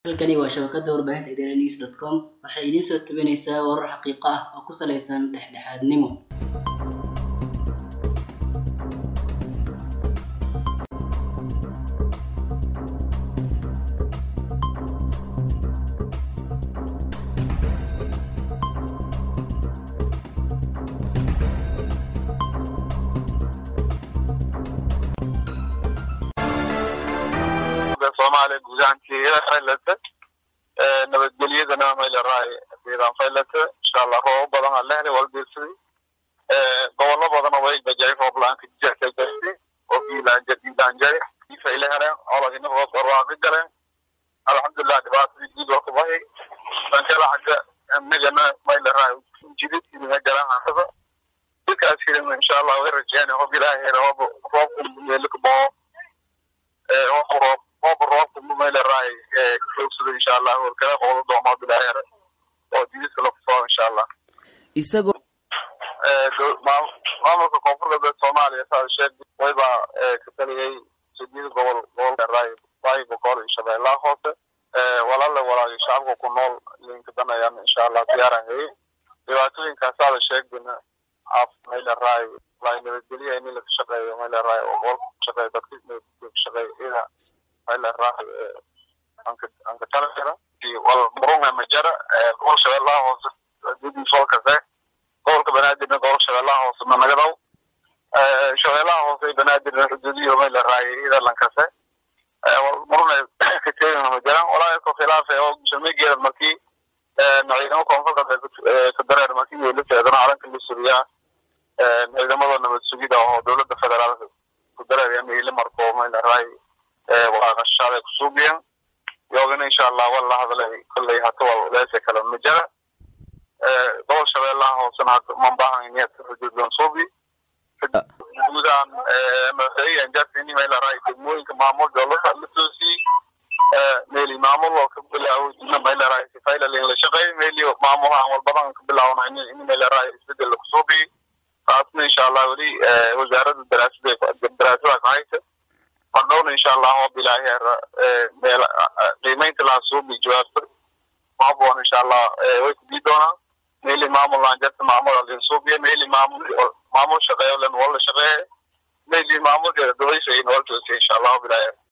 Halkani waa shabakada warbaahinta idaanews.com waxay idiin soo tabinaysaa warar xaqiiqo ah oo ku saleysan dhexdhexaadnimo. soomaaliya guud ahaanteeda faylata nabadgelyadana mayleerahay deegaan faylata insha allah roobo badan aan lehelay walbeersadi gobollo badan way bajay roob la-aanka jirta jirti oo biilaanja biilaanjay ifay leheleen olagina hoos barwaaqi galeen alxamdulilah dhibaatadii guud waa kubahay bankala xagga amnigana mayleerahay jidid idinga galaan hasada dadkaas filim insha allah way rajeynay hob ilaahay roob roobku meelka boo roob roob roob roobku mayleerahay kasoogsada insha allah warkala qoodo doomaa bilaaheer oo jididka la kusoo insha allah isagoo maamulka koonfur galbeed soomaaliya saa sheeg wayba ka taliyey sideed gobol gobolka waayi boqol iyo shabeellaha hoose walaale walaagi shacabka ku nool linka danayaan insha allah diyaaran heye dhibaatooyinkaasaada sheegdina af mayleerahay waay nabadgelya in laka shaqeeyo mayleerahay oo gobolka ka shaqeeyo dadka ka shaqeeyo ida mayleerahay anka talajira wal murunga majara gobol shabeellaha hoose didii solkase gobolka banaadirna gobol shabeellaha hoose managadaw shabeellaha hoose banaadirna xuduudiyo mayleerahay ida lankase muruna ka teegana ma jiraan walaa ko khilaafe oo shalmigeeda markii ciidamo koonfur galbeed ka dareer markii weela teedana calanka la sugiyaa ciidamada nabad sugida oo dowladda federaalka ku dareeraya meyle marko mayleerahay waqaaqashaada kusuubiyan yoogana insha allah wala hadlay kolley hata wal leese kale ma jira gobol shabeellaha hoosena hata mambahan iniyad xuduudlan suubi guudaan madaxweyan jasini mayleerahay degmooyinka maamul dowlada la toosiyey meeli maamul oo ka bilaawo dina mayleerahay sifaylalin la shaqeey meeli maamulahan walbadan ka bilaawna in mayleerahay isbedel la kusuubiyi taasna insha allah weli wasaaradda daraasada daraasada ka haysa mardhowna insha allah oo bilaaheer meel qiimeynta laha suubi jawaabta maaboon insha allah way ku dii doonaan meeli maamul aan jarta maamul alin suubiya meeli maamul maamul shaqeeyo len wala shaqeeye meeli maamul dubaysa in wal toosiya insha allah bilaaheer